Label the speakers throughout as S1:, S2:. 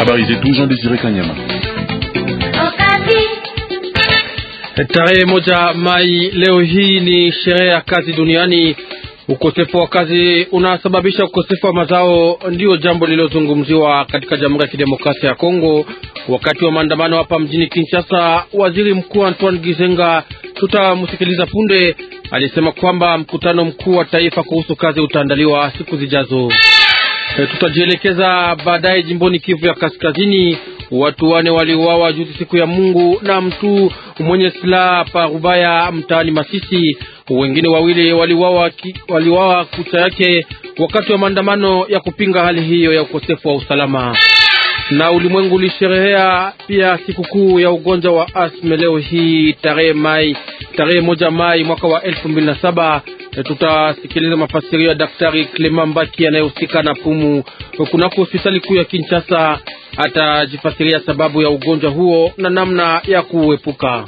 S1: Habari zetu Jean Desire Kanyama.
S2: Tarehe moja Mai leo hii ni sherehe ya kazi duniani. Ukosefu wa kazi unasababisha ukosefu wa mazao, ndiyo jambo lililozungumziwa katika Jamhuri ya Kidemokrasia ya Kongo wakati wa maandamano hapa mjini Kinshasa. Waziri Mkuu Antoine Gizenga, tutamsikiliza punde, alisema kwamba mkutano mkuu wa taifa kuhusu kazi utaandaliwa siku zijazo. E, tutajielekeza baadaye jimboni Kivu ya Kaskazini. Watu wane waliuawa juzi siku ya Mungu na mtu mwenye silaha pa Rubaya mtaani Masisi. Wengine wawili waliuawa waliuawa kucha yake wakati wa maandamano ya kupinga hali hiyo ya ukosefu wa usalama. Na ulimwengu ulisherehea pia sikukuu ya ugonjwa wa asma leo hii tarehe Mai tarehe moja Mai mwaka wa elfu mbili na saba. Tutasikiliza mafasirio ya Daktari Clement Mbaki anayehusika na pumu kunako hospitali kuu ya Kinshasa. Atajifasiria sababu ya ugonjwa huo na namna ya kuepuka.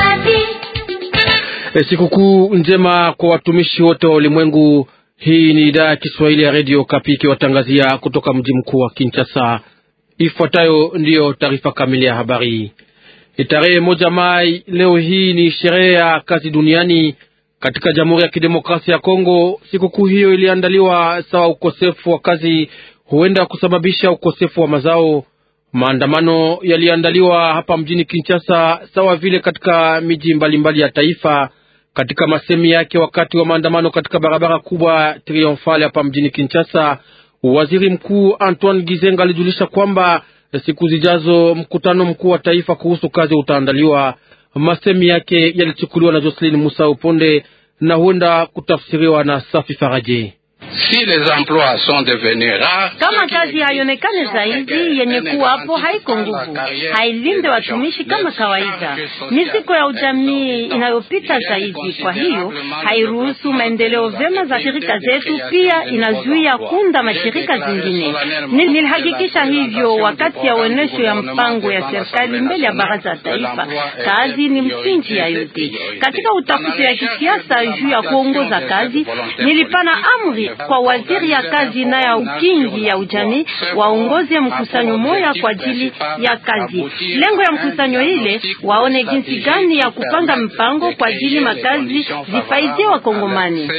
S2: E, sikukuu njema kwa watumishi wote wa ulimwengu. Hii ni idhaa ya Kiswahili ya Radio Kapi ikiwatangazia kutoka mji mkuu wa Kinshasa. Ifuatayo ndiyo taarifa kamili ya habari. Tarehe moja Mai leo hii ni sherehe ya kazi duniani katika Jamhuri ya Kidemokrasia ya Kongo. Sikukuu hiyo iliandaliwa sawa ukosefu wa kazi huenda kusababisha ukosefu wa mazao. Maandamano yaliandaliwa hapa mjini Kinshasa sawa vile katika miji mbalimbali ya taifa. Katika masemi yake wakati wa maandamano katika barabara kubwa Triomfale hapa mjini Kinshasa, waziri mkuu Antoine Gizenga alijulisha kwamba siku zijazo mkutano mkuu wa taifa kuhusu kazi utaandaliwa. Masemi yake yalichukuliwa na Jocelyn Musa Uponde na huenda kutafsiriwa na Safi Faraje.
S3: Si les emplois sont devenus rares,
S4: kama kazi haionekane zaidi, yenye kuwapo haiko nguvu, hailinde watumishi kama kawaida. Ni siku ya ujamii inayopita zaidi, kwa hiyo hairuhusu maendeleo vyema za shirika zetu, pia inazuia kunda mashirika zingine. Nilihakikisha hivyo wakati ya uonesho ya mpango ya serikali mbele ya baraza ya taifa. Kazi ni msingi ya yote. Katika utafiti ya kisiasa juu ya kuongoza kazi, nilipana amri kwa waziri ya kazi na ya ukingi ya ujamii waongoze mkusanyo moya kwa ajili ya kazi. Lengo ya mkusanyo ile waone jinsi gani ya kupanga mpango kwa ajili makazi zifaidie Wakongomani.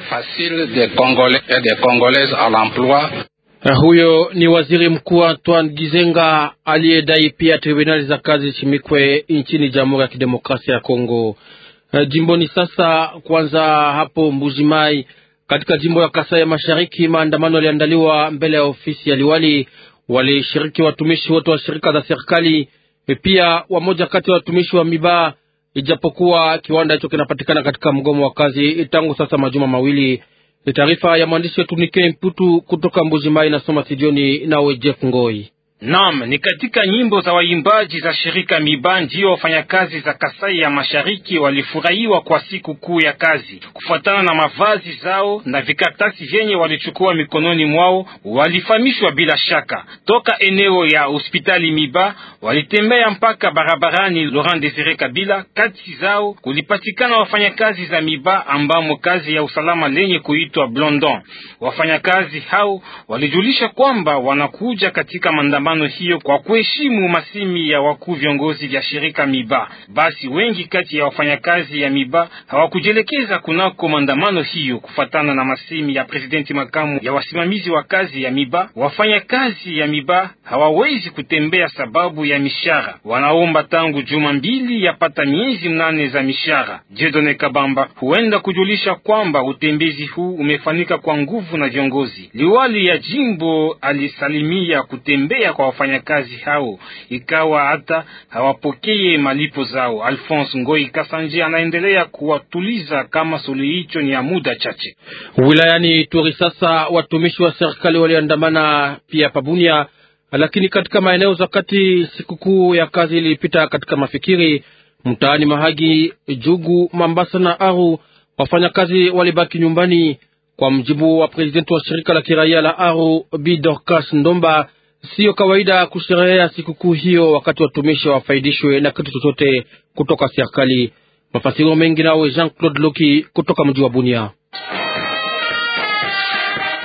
S2: Huyo ni waziri mkuu Antoine Gizenga aliyedai pia tribunali za kazi chimikwe nchini Jamhuri ya Kidemokrasia ya Kongo. Jimboni sasa, kwanza hapo Mbujimai katika jimbo ya Kasai ya Mashariki, maandamano yaliandaliwa mbele ya ofisi ya liwali. Walishiriki watumishi wote wa shirika za serikali, pia wamoja kati ya watumishi wa Miba, ijapokuwa kiwanda hicho kinapatikana katika mgomo wa kazi tangu sasa majuma mawili. Taarifa ya mwandishi wetu Nike Mputu kutoka Mbujimai inasoma studioni nawe Jeff Ngoi.
S5: Naam, ni katika nyimbo za waimbaji za shirika Miba ndio wafanyakazi za Kasai ya Mashariki walifurahiwa kwa siku kuu ya kazi. Kufuatana na mavazi zao na vikaratasi vyenye walichukua mikononi mwao, walifahamishwa bila shaka. Toka eneo ya hospitali Miba walitembea mpaka barabarani Laurent Desire Kabila. Kati zao kulipatikana wafanyakazi za Miba ambamo kazi ya usalama lenye kuitwa Blondon. Wafanyakazi hao walijulisha kwamba wanakuja katika mandamano hiyo kwa kuheshimu masimi ya wakuu viongozi vya shirika Miba. Basi wengi kati ya wafanyakazi ya Miba hawakujielekeza kunako maandamano hiyo, kufatana na masimi ya presidenti makamu ya wasimamizi wa kazi ya Miba. Wafanyakazi ya Miba hawawezi kutembea sababu ya mishara, wanaomba tangu juma mbili yapata miezi mnane za mishara. Jedone Kabamba huenda kujulisha kwamba utembezi huu umefanyika kwa nguvu na viongozi. Liwali ya jimbo alisalimia kutembea kwa wafanyakazi hao ikawa hata hawapokee malipo zao. Alphonse Ngoi Kasanje anaendelea kuwatuliza kama suluhi hicho ni ya muda chache.
S2: Wilayani Turi sasa watumishi wa serikali waliandamana pia Pabunia, lakini katika maeneo za kati sikukuu ya kazi ilipita katika mafikiri. Mtaani Mahagi, Jugu, Mambasa na Aru wafanyakazi walibaki nyumbani. Kwa mjibu wa prezidenti wa shirika la kiraia la Aru Bi Dorcas Ndomba, siyo kawaida kusherehea sikukuu hiyo wakati watumishi wafaidishwe na kitu chochote kutoka serikali. Mafasiro mengi nawe Jean Claude Loki kutoka mji wa Bunia.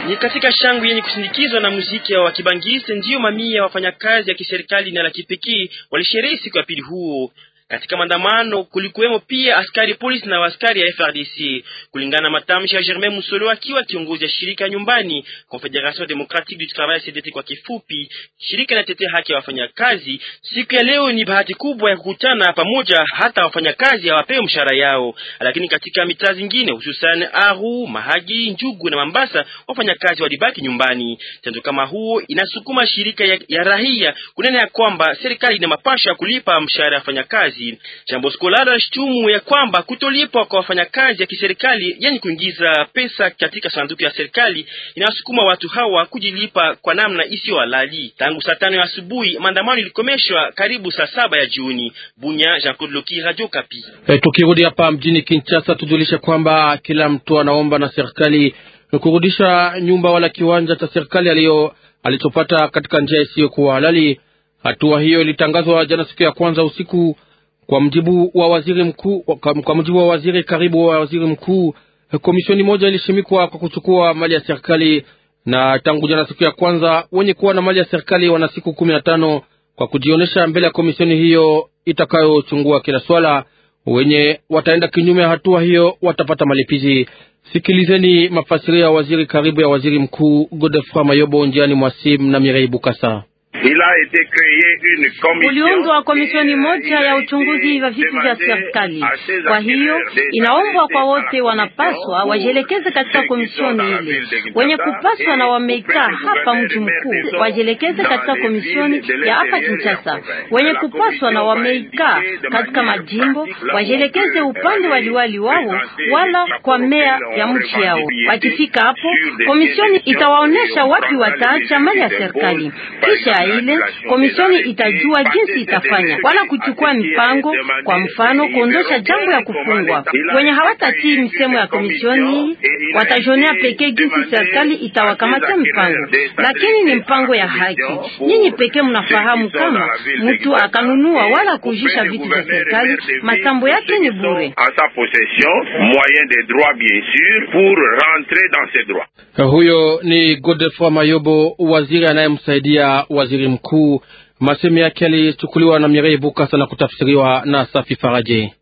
S1: Ni katika shangwe yenye kusindikizwa na muziki wa kibangiste ndiyo mamia ya wafanyakazi ya kiserikali na la kipekee walisherehe siku ya pili huo. Katika maandamano kulikuwemo pia askari polisi na askari ya FRDC. Kulingana na matamshi ya Germain Musolo akiwa kiongozi ya shirika nyumbani Confederation Democratique du Travail CDT kwa kifupi, shirika inatetea haki ya wafanyakazi. Siku ya leo ni bahati kubwa ya kukutana pamoja, hata wafanyakazi hawapewe mshahara yao, lakini katika mitaa zingine hususan Aru, Mahagi, Njugu na Mambasa wafanyakazi walibaki nyumbani. Tendo kama huo inasukuma shirika ya, ya rahia kunena ya kwamba serikali ina mapasho ya kulipa mshahara ya wafanyakazi. Jambo Skolaro anashutumu ya kwamba kutolipwa kwa wafanyakazi ya kiserikali yani kuingiza pesa katika sanduku ya serikali inawasukuma watu hawa kujilipa kwa namna isiyo halali. Tangu saa tano ya asubuhi maandamano ilikomeshwa karibu saa saba ya jioni. Bunya, Jean Claude Loki, Radio Kapi.
S2: E, tukirudi hapa mjini Kinshasa tujulishe kwamba kila mtu anaomba na serikali kurudisha nyumba wala kiwanja cha serikali aliyo alichopata katika njia isiyokuwa halali. Hatua hiyo ilitangazwa jana siku ya kwanza usiku kwa mjibu wa waziri mkuu, kwa mjibu wa waziri karibu wa waziri mkuu, komisioni moja ilishimikwa kwa kuchukua mali ya serikali, na tangu jana siku ya kwanza wenye kuwa na mali ya serikali wana siku kumi na tano kwa kujionyesha mbele ya komisioni hiyo itakayochungua kila swala. Wenye wataenda kinyume ya hatua hiyo watapata malipizi. Sikilizeni mafasirio ya waziri karibu ya waziri mkuu Godefroid Mayobo njiani mwasim na Mirei Bukasa.
S4: Kuliundwa komisioni moja ya uchunguzi wa vitu vya serikali. Kwa hiyo inaombwa kwa wote wanapaswa wajielekeze katika komisioni ile. Wenye kupaswa na wameikaa hapa mji mkuu wajielekeze katika komisioni ya hapa Kinshasa. Wenye kupaswa na wameikaa katika majimbo wajielekeze upande wa liwali wao wala kwa mea ya mji yao. Wakifika hapo, komisioni itawaonesha wapi wataacha mali ya serikali. Kisha ile komisioni itajua jinsi itafanya wala kuchukua mipango, kwa mfano kuondosha jambo ya kufungwa. Wenye hawatatii misemo ya komisioni watajionea pekee jinsi serikali itawakamatia mipango, lakini ni mpango ya haki. Nyinyi pekee mnafahamu kama mtu akanunua wala kujisha vitu vya serikali, masambo yake ni bure.
S2: Huyo ni Godefroid Mayobo, waziri anayemsaidia waziri mkuu. Masemi yake yalichukuliwa na Mirei Bukasa na kutafsiriwa na Safi Faraje.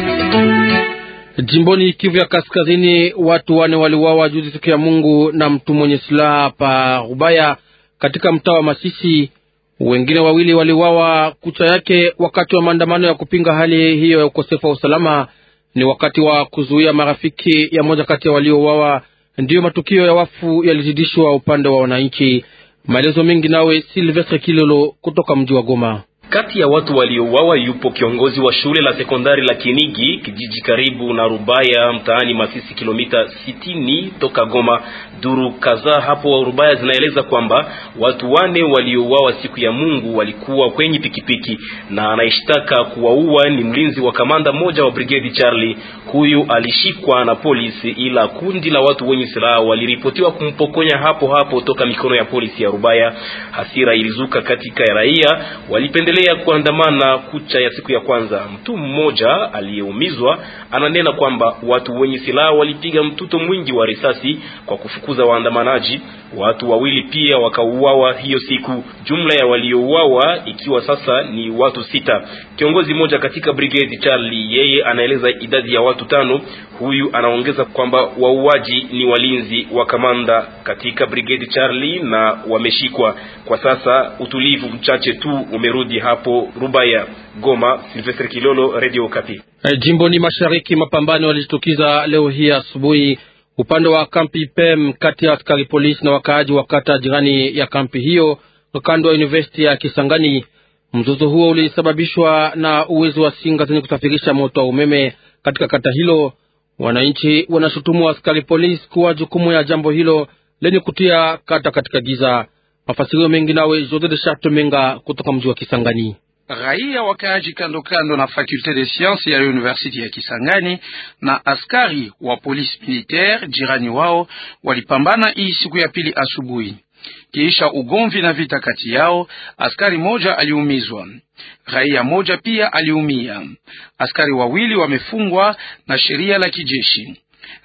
S2: Jimboni Kivu ya Kaskazini, watu wane waliuawa juzi siku ya Mungu na mtu mwenye silaha pa Rubaya katika mtaa wa Masisi. Wengine wawili waliuawa kucha yake wakati wa maandamano ya kupinga hali hiyo ya ukosefu wa usalama. Ni wakati wa kuzuia marafiki ya moja kati ya waliouawa, ndiyo matukio ya wafu yalizidishwa upande wa wananchi. Maelezo mengi nawe Silvestre Kilolo kutoka mji wa Goma.
S6: Kati ya watu waliouawa yupo kiongozi wa shule la sekondari la Kinigi, kijiji karibu na Rubaya, mtaani Masisi, kilomita sitini toka Goma. Duru kadhaa hapo Rubaya zinaeleza kwamba watu wane waliouawa siku ya Mungu walikuwa kwenye pikipiki, na anayeshtaka kuwaua ni mlinzi wa kamanda mmoja wa brigade Charlie. Huyu alishikwa na polisi, ila kundi la watu wenye silaha waliripotiwa kumpokonya hapo hapo toka mikono ya polisi ya Rubaya. Hasira ilizuka katika ya raia, walipendelea kuandamana kucha ya siku ya kwanza. Mtu mmoja aliyeumizwa ananena kwamba watu wenye silaha walipiga mtuto mwingi wa risasi kwa kufukuza waandamanaji. Watu wawili pia wakauawa hiyo siku. Jumla ya waliouawa ikiwa sasa ni watu sita. Kiongozi mmoja katika brigade Charlie, yeye anaeleza idadi ya watu tano. Huyu anaongeza kwamba wauaji ni walinzi wa kamanda katika brigade Charlie na wameshikwa kwa sasa. Utulivu mchache tu umerudi hapo Rubaya. Goma, Silvestre Kilolo, Radio Okapi.
S2: E, jimboni mashariki mapambano yalijitukiza leo hii asubuhi upande wa kampi Pem kati ya askari polisi na wakaaji wa kata jirani ya kampi hiyo kando ya university ya Kisangani. Mzozo huo ulisababishwa na uwezo wa singa zenye kusafirisha moto wa umeme katika kata hilo. Wananchi wanashutumu askari polisi kuwa jukumu ya jambo hilo lenye kutia kata katika giza. Mafasirio mengi nawe Jose de Charte Menga kutoka mji wa Kisangani.
S3: Raia wakaaji kando kando na fakulte de science ya university ya Kisangani na askari wa polisi militaire jirani wao walipambana hii siku ya pili asubuhi. Kiisha ugomvi na vita kati yao, askari moja aliumizwa, raia moja pia aliumia. Askari wawili wamefungwa na sheria la kijeshi.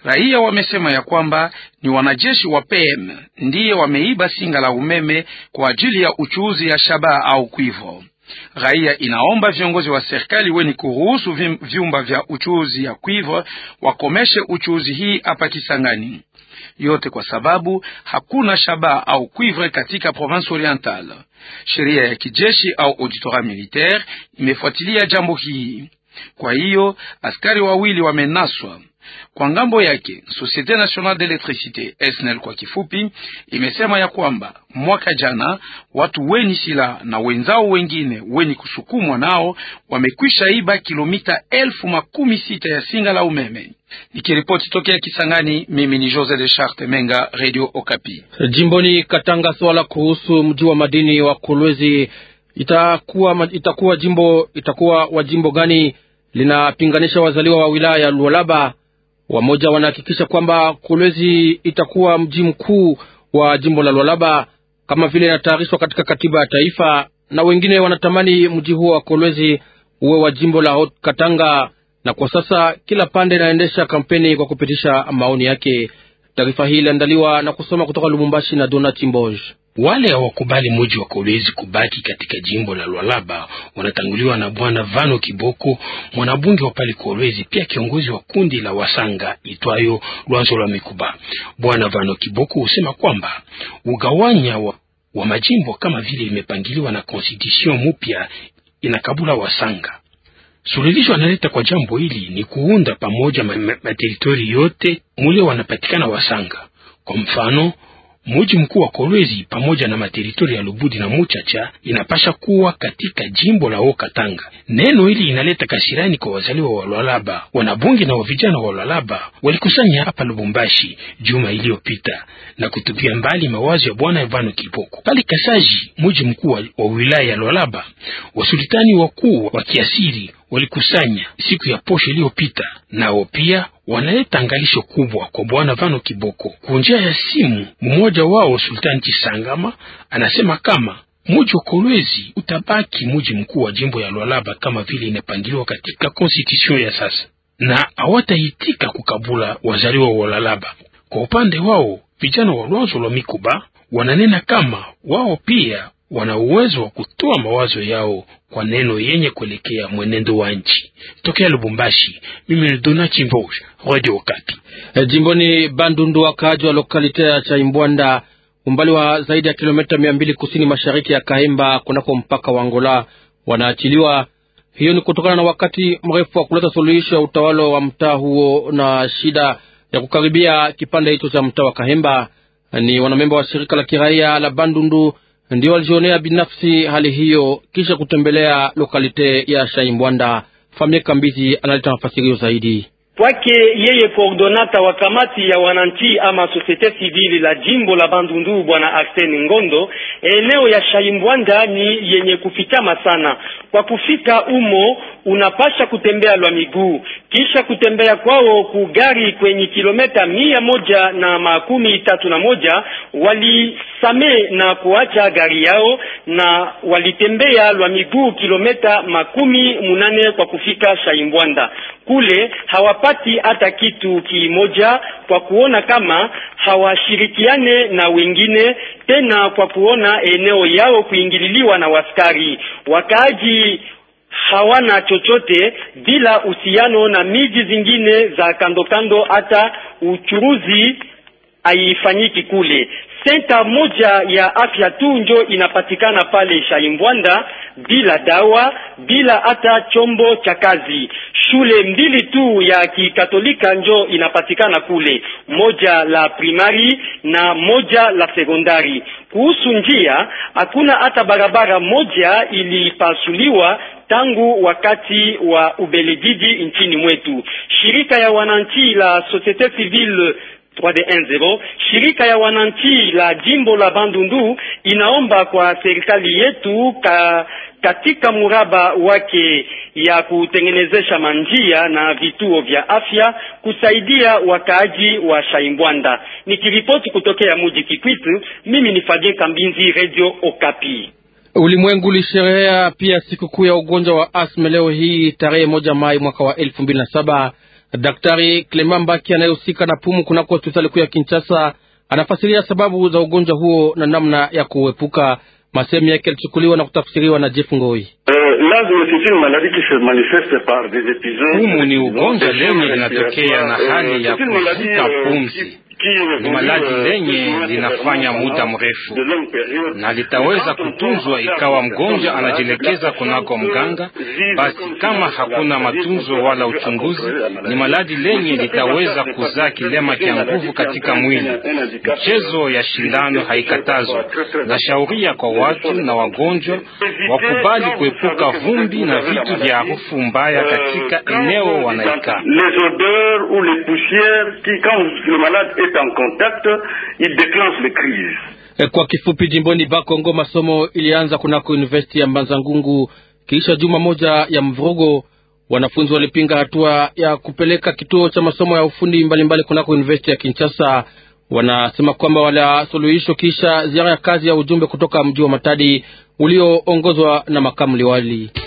S3: Raia wamesema ya kwamba ni wanajeshi wa PM ndiye wameiba singa la umeme kwa ajili ya uchuuzi ya shabaha au kwivo. Raia inaomba viongozi wa serikali weni kuruhusu vyumba vya uchuuzi ya kwivo wakomeshe uchuuzi hii hapa Kisangani, yote kwa sababu hakuna shabaha au cuivre katika province orientale. Sheria ya kijeshi au auditorat militaire imefuatilia jambo hii. Kwa hiyo askari wawili wamenaswa. Kwa ngambo yake Societe Nationale d'Electricité SNEL kwa kifupi, imesema ya kwamba mwaka jana watu weni silaha na wenzao wengine weni kusukumwa nao wamekwisha iba kilomita elfu makumi sita ya singa la umeme. Nikiripoti tokea Kisangani, mimi ni Jose de Charte Menga, Radio Okapi.
S2: Jimboni Katanga, swala kuhusu mji wa madini wa Kolwezi itakuwa, itakuwa jimbo itakuwa wa jimbo gani linapinganisha wazaliwa wa wilaya ya Lualaba. Wamoja wanahakikisha kwamba Kolwezi itakuwa mji mkuu wa jimbo la Lualaba kama vile inatayarishwa katika katiba ya taifa, na wengine wanatamani mji huo wa Kolwezi uwe wa jimbo la Haut Katanga, na kwa sasa kila pande inaendesha kampeni kwa kupitisha maoni yake. Taarifa hii iliandaliwa na kusoma kutoka Lubumbashi na Donat Mboj.
S7: Wale hawakubali muji wa Kolwezi kubaki katika jimbo la Lwalaba wanatanguliwa na bwana Vano Kiboko, mwanabunge wa pale Kolwezi, pia kiongozi wa kundi la Wasanga itwayo Lwanzo la Mikuba. Bwana Vano Kiboko husema kwamba ugawanya wa, wa majimbo kama vile imepangiliwa na konstitution mupya inakabula Wasanga. Suluhisho analeta kwa jambo hili ni kuunda pamoja materitori yote mule wanapatikana Wasanga. Kwa mfano muji mkuu wa Kolwezi pamoja na materitori ya Lubudi na Muchacha inapasha kuwa katika jimbo la Okatanga. Neno hili inaleta kasirani kwa wazaliwa wa Lwalaba. Wanabunge na vijana wa Lwalaba walikusanya hapa Lubumbashi juma iliyopita na kutupia mbali mawazo ya bwana Ivano Kiboko. Pale Kasaji, muji mkuu wa wilaya ya Lwalaba, wasultani wakuu wa kiasiri walikusanya siku ya posho iliyopita, nao pia wanaleta angalisho kubwa kwa bwana Vano Kiboko kwa njia ya simu. Mmoja wao Sultani Chisangama anasema kama muji wa Kolwezi utabaki muji mkuu wa jimbo ya Lwalaba kama vile inapangiliwa katika konstitution ya sasa, na hawataitika kukabula wazaliwa wa Lwalaba. Kwa upande wao vijana wa Lwanzo lwa Mikuba wananena kama wao pia wana uwezo wa kutoa mawazo yao kwa neno yenye kuelekea mwenendo wa nchi. Tokea Lubumbashi, mimi ni Donati Mboj, Radio Okapi.
S2: E, jimboni Bandundu, wakaaji wa lokalite ya Chaimbwanda, umbali wa zaidi ya kilomita mia mbili kusini mashariki ya Kahemba, kunako mpaka wa Angola, wanaachiliwa. Hiyo ni kutokana na wakati mrefu wa kuleta suluhisho ya utawala wa mtaa huo na shida ya kukaribia kipande hicho cha mtaa wa Kahemba. Ni wanamemba wa shirika la kiraia la Bandundu ndio walijionea binafsi hali hiyo kisha kutembelea lokalite ya Shaimbwanda. Famie Kambizi analeta mafasirio zaidi.
S8: Kwake yeye koordonata wa kamati ya wananchi ama societe civile la jimbo la Bandundu bwana Arsene Ngondo, eneo ya Shaimbwanda ni yenye kufikama sana. Kwa kufika umo unapasha kutembea lwa miguu, kisha kutembea kwao kugari kwenye kilometa mia moja na makumi tatu na moja walisame na kuacha gari yao na walitembea lwa miguu kilometa makumi munane kwa kufika Shaimbwanda. Kule hawapati hata kitu kimoja kwa kuona kama hawashirikiane na wengine tena, kwa kuona eneo yao kuingililiwa na waskari. Wakaaji hawana chochote bila uhusiano na miji zingine za kando kando, hata uchuruzi haifanyiki kule. Senta moja ya afya tu njo inapatikana pale Shaimbwanda, bila dawa, bila hata chombo cha kazi. Shule mbili tu ya kikatolika njo inapatikana kule, moja la primari na moja la sekondari. Kuhusu njia, hakuna hata barabara moja ilipasuliwa tangu wakati wa Ubelgiji nchini mwetu. Shirika ya wananchi la Societe Civile 3D10 shirika ya wananchi la jimbo la Bandundu inaomba kwa serikali yetu ka, katika muraba wake ya kutengenezesha manjia na vituo vya afya kusaidia wakaaji wa Shaimbwanda. Nikiripoti kutokea muji Kikwitu, mimi ni Fabien Kambinzi, Radio Okapi.
S2: Ulimwengu ulisherehea pia sikukuu ya ugonjwa wa asma leo hii tarehe moja Mai mwaka wa elfu mbili na saba. Daktari Clement Mbaki anayehusika na pumu kunako hospitali kuu ya Kinshasa anafasiria sababu za ugonjwa huo na namna ya kuepuka. Masemi yake yalichukuliwa na kutafsiriwa na Jeff Ngoi.
S5: Pumu ni ugonjwa lenye linatokea na hali ya kuvuta pumzi ni maladi lenye linafanya muda mrefu na litaweza kutunzwa ikawa mgonjwa anajielekeza kunako mganga. Basi kama hakuna matunzo wala uchunguzi, ni maladi lenye litaweza kuzaa kilema cha nguvu katika mwili. Mchezo ya shindano haikatazwa. Na shauria kwa watu na wagonjwa wakubali kuepuka vumbi na vitu vya harufu mbaya katika eneo wanaikaa.
S9: En contact, il déclenche les crises.
S2: Kwa kifupi, jimboni Bakongo masomo ilianza kunako university ya Mbanza Ngungu kisha juma moja ya mvurugo. Wanafunzi walipinga hatua ya kupeleka kituo cha masomo ya ufundi mbalimbali mbali kunako university ya Kinshasa. Wanasema kwamba wala suluhisho kisha ziara ya kazi ya ujumbe kutoka mji wa Matadi ulioongozwa na makamu liwali.